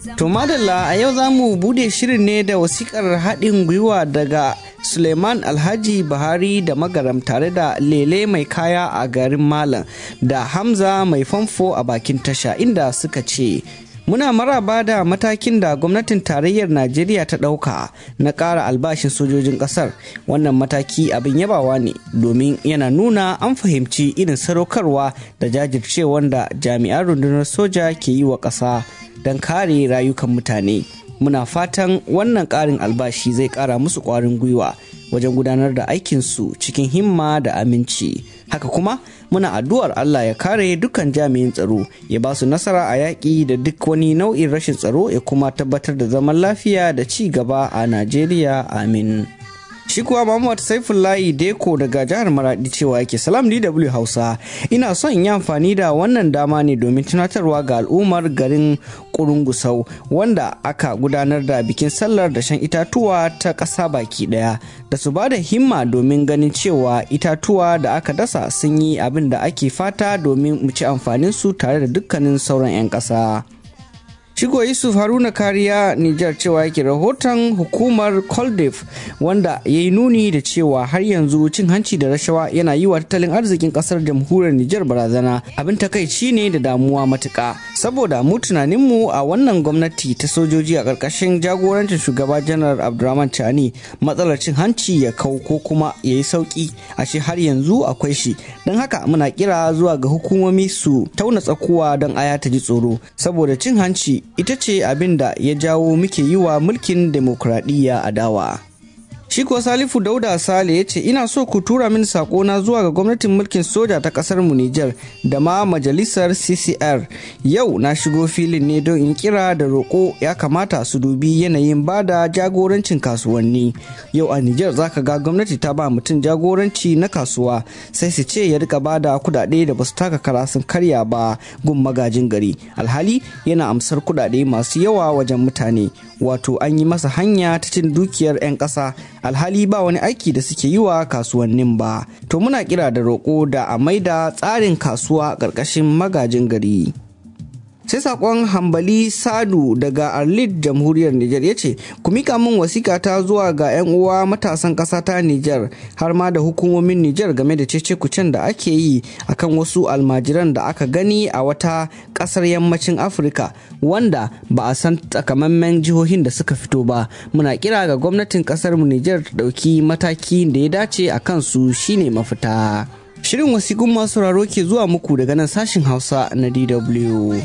To madalla a yau za mu bude shirin ne da wasikar haɗin gwiwa daga Suleiman Alhaji Buhari da Magaram tare da Lele mai kaya a garin Malam da Hamza mai famfo a bakin tasha inda suka ce Muna maraba da matakin da gwamnatin tarayyar Najeriya ta ɗauka na ƙara albashin sojojin ƙasar. Wannan mataki abin yabawa ne domin yana nuna an fahimci irin sadaukarwa da jajircewar da jami'an rundunar soja ke yi wa ƙasa don kare rayukan mutane. Muna fatan wannan ƙarin albashi zai ƙara musu ƙwarin gwiwa wajen gudanar da aikinsu cikin himma da aminci. Haka kuma muna addu'ar Allah ya kare dukkan jami'in tsaro ya ba su nasara a yaƙi da duk wani nau'in rashin tsaro ya kuma tabbatar da zaman lafiya da ci gaba a Najeriya amin. Shi kuwa Muhammad Saifullahi Deko daga jihar Maradi cewa yake salam DW Hausa ina son in yi amfani da wannan dama ne domin tunatarwa ga al'ummar garin Kurungusau wanda aka gudanar da bikin sallar da shan itatuwa ta ƙasa baki ɗaya da su ba da himma domin ganin cewa itatuwa da aka dasa sun yi abin da ake fata domin mu ci amfanin su tare da dukkanin sauran 'yan ƙasa. Shigo Yusuf Haruna Kariya Nijar cewa yake rahoton hukumar Koldef wanda ya yi nuni da cewa har yanzu cin hanci da rashawa yana yi wa tattalin arzikin kasar jamhuriyar Nijar barazana abin takaici ne da damuwa matuka saboda mu tunaninmu a wannan gwamnati ta sojoji a ƙarƙashin jagorancin shugaba janar Abdurrahman Chani matsalar cin hanci ya kau ko kuma ya yi sauki a shi har yanzu akwai shi don haka muna kira zuwa ga hukumomi su tauna tsakuwa don aya ta ji tsoro saboda cin hanci ita ce abin da ya jawo muke yi wa mulkin demokuraɗiyya adawa. Shi kuwa Salifu Dauda Sale ya ce ina so ku tura min na zuwa ga gwamnatin mulkin soja ta kasar mu Nijar da ma majalisar CCR. Yau na shigo filin ne don in kira da roƙo ya kamata su dubi yanayin bada jagorancin kasuwanni. Yau a Nijar zaka ga gwamnati ta ba mutum jagoranci na kasuwa sai su ce ya rika bada kudade da basu taka kara sun karya ba gun magajin gari. Alhali yana amsar kudade masu yawa wajen mutane. Wato an yi masa hanya ta cin dukiyar 'yan ƙasa alhali ba wani aiki da suke yi wa kasuwannin ba to muna kira da roƙo da a maida tsarin kasuwa ƙarƙashin magajin gari sai sakon hambali sadu daga arlit jamhuriyar niger ya ce ku mika min wasika ta zuwa ga 'yan uwa matasan ƙasa ta niger har ma da hukumomin niger game da cece kucen da ake yi akan wasu almajiran da aka gani a wata ƙasar yammacin afirka wanda ba a san takamaiman jihohin da suka fito ba muna kira ga gwamnatin ƙasar mu niger ta ɗauki mataki da ya dace a kansu shine mafita shirin wasiƙun masu sauraro ke zuwa muku daga nan sashin hausa na dw